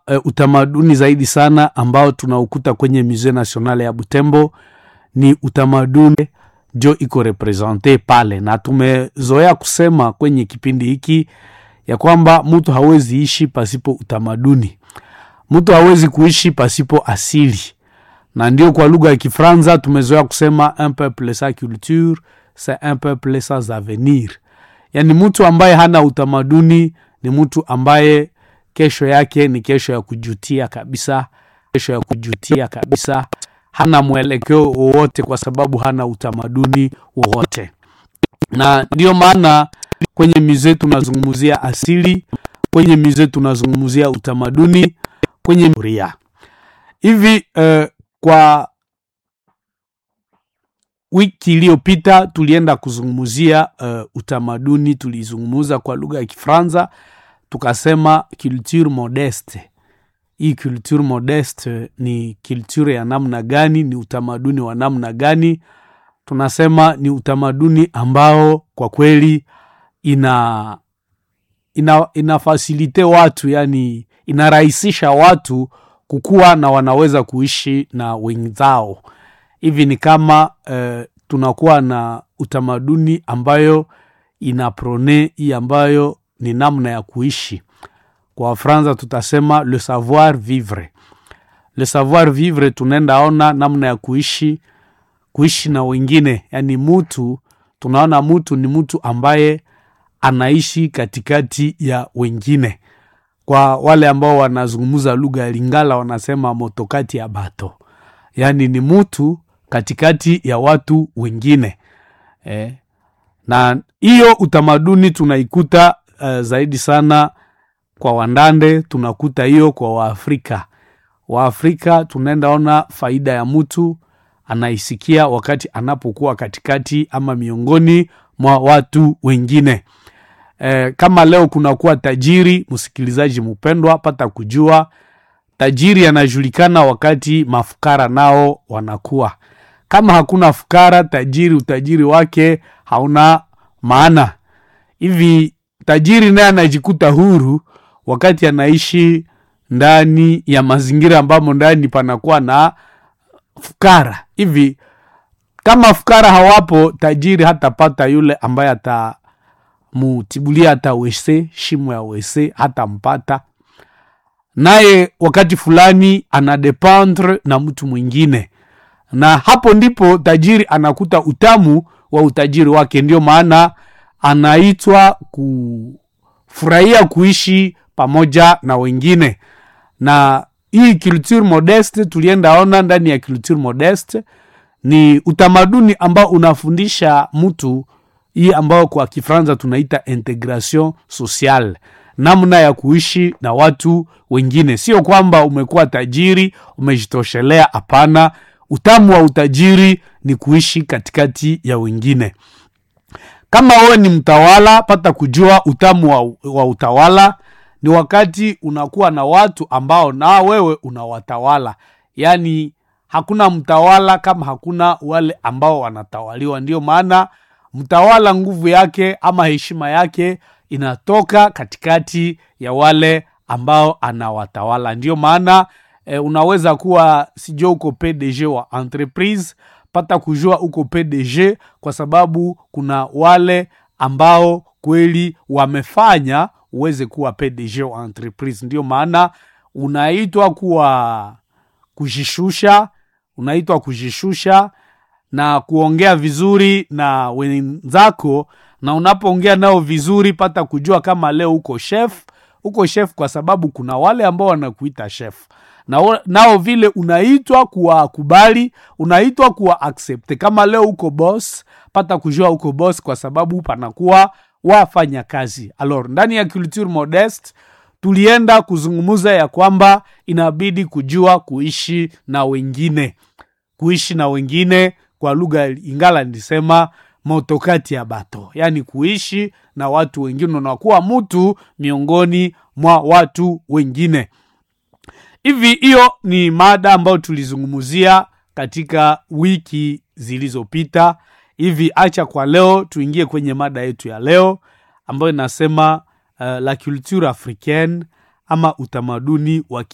uh, utamaduni zaidi sana ambao tunaukuta kwenye Musee National ya Butembo ni utamaduni jo iko represente pale, na tumezoea kusema kwenye kipindi hiki ya kwamba mtu hawezi ishi pasipo utamaduni, mtu hawezi kuishi pasipo asili, na ndio kwa lugha ya Kifaransa tumezoea kusema un peuple sans culture c'est un peuple sans avenir. Yani mtu ambaye hana utamaduni ni mtu ambaye kesho yake ni kesho ya kujutia kabisa, kesho ya kujutia kabisa. Hana mwelekeo wowote kwa sababu hana utamaduni wowote, na ndiyo maana kwenye musee tunazungumzia asili, kwenye musee tunazungumzia utamaduni, kwenye ria hivi. Uh, kwa wiki iliyopita tulienda kuzungumzia uh, utamaduni, tulizungumza kwa lugha ya Kifaransa tukasema culture modeste. Hii culture modeste ni culture ya namna gani? Ni utamaduni wa namna gani? Tunasema ni utamaduni ambao kwa kweli ina ina inafasilite watu, yani inarahisisha watu kukuwa na wanaweza kuishi na wenzao. Hivi ni kama uh, tunakuwa na utamaduni ambayo ina prone hii ambayo ni namna ya kuishi. Kwa Wafransa tutasema le savoir vivre. Le savoir vivre, tunaenda ona namna ya kuishi kuishi na wengine, yani mutu, tunaona mutu ni mtu ambaye anaishi katikati ya wengine. Kwa wale ambao wanazungumza lugha ya Lingala wanasema motokati ya bato, yani ni mutu katikati ya watu wengine eh. Na hiyo utamaduni tunaikuta uh, zaidi sana kwa Wandande, tunakuta hiyo kwa Waafrika. Waafrika tunaenda ona faida ya mtu anaisikia wakati anapokuwa katikati ama miongoni mwa watu wengine. E, kama leo kunakuwa tajiri, msikilizaji mpendwa, pata kujua tajiri anajulikana wakati mafukara nao wanakuwa. Kama hakuna fukara, tajiri utajiri wake hauna maana. Hivi tajiri naye anajikuta huru wakati anaishi ndani ya mazingira ambamo ndani panakuwa na fukara. Hivi kama fukara hawapo, tajiri hatapata yule ambaye atamutibulia hata wese shimo ya wese hatampata, naye wakati fulani anadependre na mtu mwingine, na hapo ndipo tajiri anakuta utamu wa utajiri wake. Ndio maana anaitwa kufurahia kuishi pamoja na wengine. Na hii culture modeste tulienda ona ndani ya culture modeste ni utamaduni ambao unafundisha mtu hii ambao kwa Kifaransa tunaita integration sociale, namna ya kuishi na watu wengine. Sio kwamba umekuwa tajiri umejitoshelea, hapana. Utamu wa utajiri ni kuishi katikati ya wengine. Kama wewe ni mtawala, pata kujua utamu wa, wa utawala ni wakati unakuwa na watu ambao na wewe unawatawala. Yaani hakuna mtawala kama hakuna wale ambao wanatawaliwa. Ndio maana mtawala nguvu yake ama heshima yake inatoka katikati ya wale ambao anawatawala. Ndio maana e, unaweza kuwa sijua uko PDG wa entreprise, pata kujua uko PDG kwa sababu kuna wale ambao kweli wamefanya uweze kuwa PDG wa entreprise. Ndio maana unaitwa kuwa kujishusha, unaitwa kujishusha na kuongea vizuri na wenzako, na unapoongea nao vizuri, pata kujua kama leo uko chef, uko chef kwa sababu kuna wale ambao wanakuita chef na nao vile unaitwa kuwakubali, unaitwa kuwa accept. Kama leo uko boss, pata kujua uko boss kwa sababu panakuwa wafanya kazi. Alors, ndani ya culture modeste tulienda kuzungumza ya kwamba inabidi kujua kuishi na wengine, kuishi na wengine kwa lugha Ingala nilisema motokati ya bato, yaani kuishi na watu wengine, unakuwa mtu miongoni mwa watu wengine. Hivi hiyo ni mada ambayo tulizungumzia katika wiki zilizopita. Hivi acha kwa leo tuingie kwenye mada yetu ya leo ambayo inasema uh, la culture africaine ama utamaduni wa